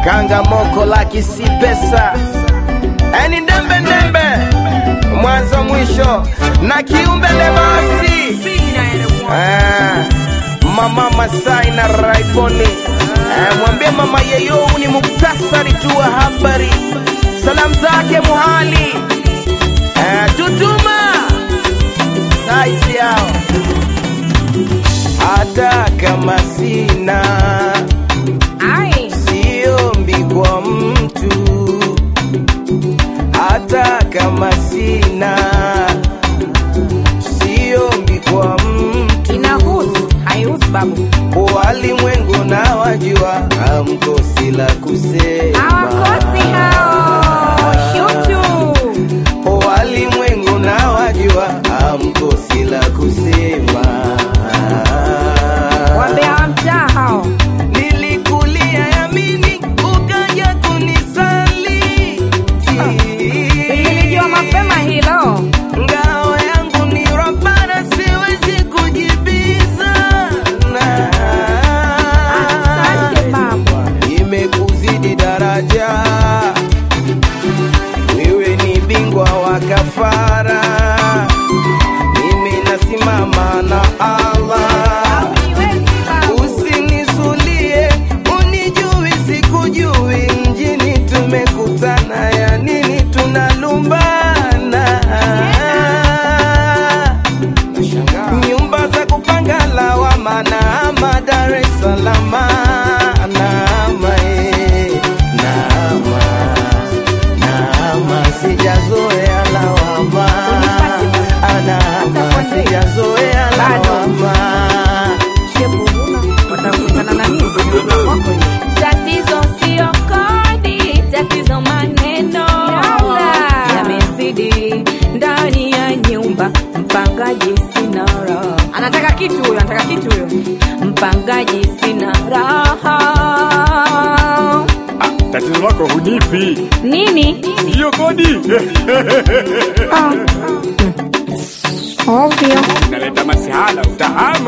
kanga moko la kisi pesa eni ndembe ndembe mwanzo mwisho na kiumbe lebasi Ah, mama Masai na Raiboni Ah, mwambie mama yeyo ni muktasari tu wa habari salamu zake muhali Ah, tutuma saizi yao hata kama sina Ai, siombi kwa mtu hata kama sina siombi kwa mtu inahusu haihusu babu. walimwengu na wajua hamkosi la kusema Hawakosi hao shutu. walimwengu na wajua hamkosi la kusema Wambea wa mtaa hao. nilikulia yamini ukaja kunisaliti Nilijua mapema hilo. ngao yangu ni robana siwezi kujibizana Asante babu. imekuzidi daraja wewe ni bingwa wa kafara mimi nasimama na allah Haujiwezi babu. usinisulie unijui sikujui mjini tumekutana ya nini tunalumbana nyumba za kupanga lawama na ama Dar es Salaam naama eh, naama naama sijazoea lawama naama sijazoea lawama Shebu huna, watakutana na nini kwenye nyumba kwako hiyo? Tatizo sio kodi, tatizo maneno yamezidi ndani ya nyumba. Mpangaji sina raha, Anataka kitu huyo, anataka kitu huyo. mpangaji sina raha. Ah, tatizo lako hunipi Nini? hiyo kodi Ovyo. naleta masihala utahama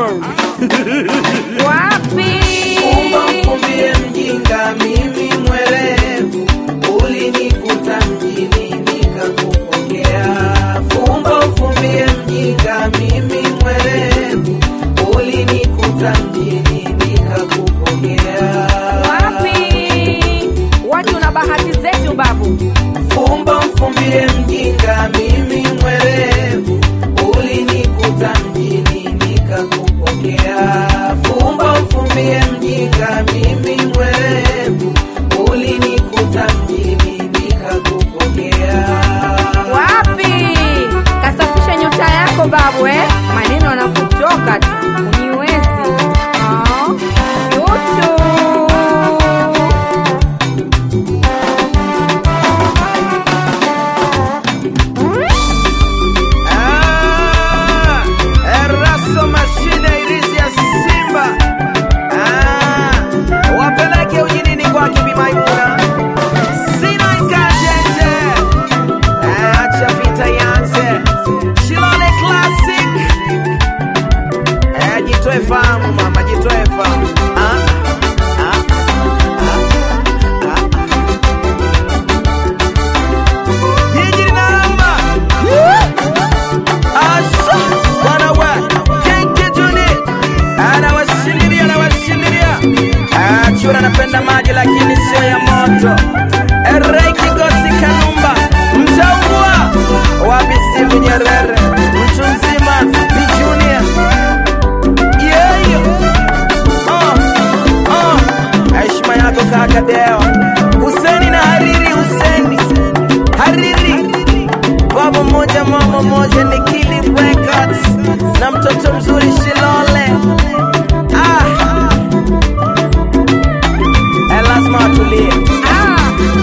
Wapi? Fumba mfumbie mjinga, mimi mwerevu, ulinikuta mjini nikakupokea. Fumba mfumbie mjinga, mimi mwerevu, ulinikuta mjini nikakupokea. Wapi? Watu na bahati zetu babu. Fumba mfumbie mjinga, mimi mwerevu, ulinikuta mjini nikakupokea. Fumba mfumbie mjinga, mimi mwerevu, ulinikuta mjini nikakupokea. Wapi? Kasafisha nyota yako babu eh? Maneno yanakutoka tu. Uniwezi. Ah, Yutu. Ah, Eraso mashine irizi ya Simba. Ah, wapeleke ujinini kwake Bi Maimuna. Sina ikajenje. Ah, acha vita ianze. Shilole Classic. Eh, jitoe fahamu mama, jitoe fahamu. Ah, ah, ah, ah. Jiji linaramba. Asa, bwana we, Kinky Juni, anawashindilia anawashindilia. Ah, chura anapenda maji lakini sio ya moto. Erei Kigosi Kanumba, mtaua wapi Steve Nyerere, mtu mzima Bi Junior. Yeah, yeah. Oh, oh. Heshima yako kaka Deo. Huseni na Hariri Huseni. Hariri baba moja mama moja ni Kili Records na mtoto mzuri Shilole. Ah. Eh, lazima watulie. Ah,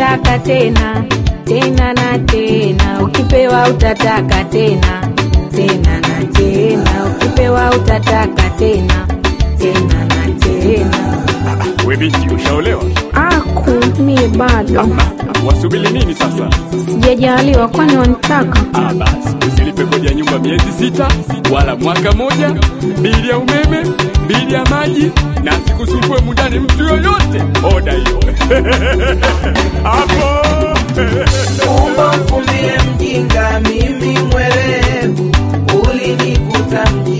utataka tena tena na tena, ukipewa utataka tena tena na tena, ukipewa utataka tena tena na tena. We binti, ushaolewa? Aku mie bado Wasubiri nini sasa? sijajaliwa, kwani wanitaka? Ah, basi usilipe kodi ya nyumba miezi sita wala mwaka moja, bili ya umeme, bili ya maji, na sikusumbue mundani mtu yoyote. Oda hiyo hapo. Fumba mfumbie mjinga, mimi mwerevu, ulinikuta mjini